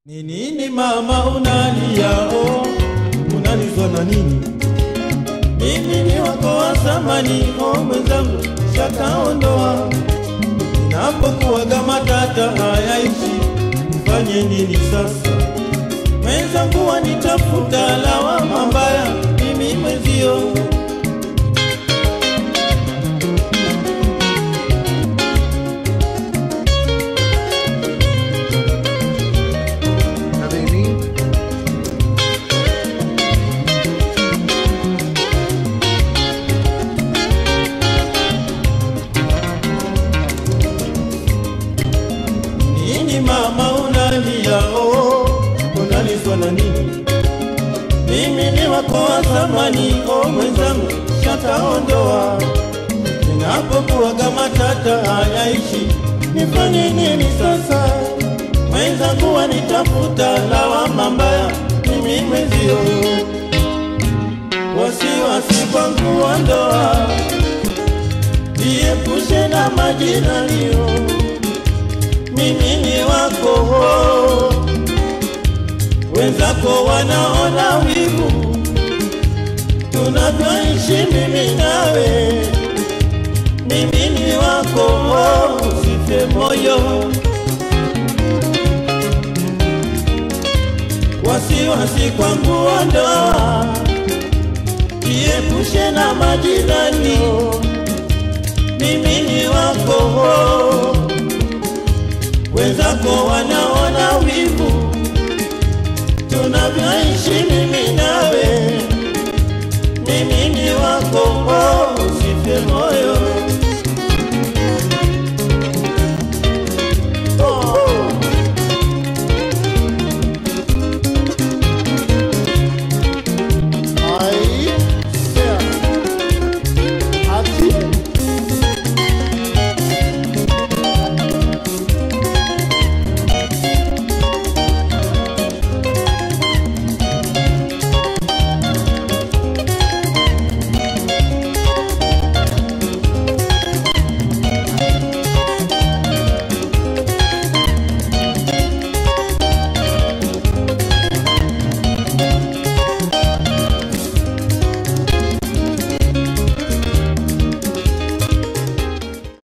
Ni nini mama unalia oh, unalizwa na nini? Mimi ni wako wa zamani oh, mwenzangu shakaondoa. Ninapokuwaga matata hayaishi, nifanye nini sasa? Mwenzangu wanitafuta lawama mbaya, mimi mwenzio Na baby, Nini mama unalia oh, unalizwa na nini? Mimi ni wako wa zamani oh, mwenzangu shataondoa. Ninapokuwaga matata hayaishi, nifanye nini sasa? Mwenzangu wanitafuta lawama mbaya, mimi mwenzio wasiwasi kwangu wa ndoa, jiepushe na majirani oh mimi ni wako, wenzako wanaona wivu tunavyoishi mimi nawe. Mimi ni wako, usife moyo, wasiwasi kwangu ondoa, jiepushe na majirani. Mimi ni wako wenzako wanaona wivu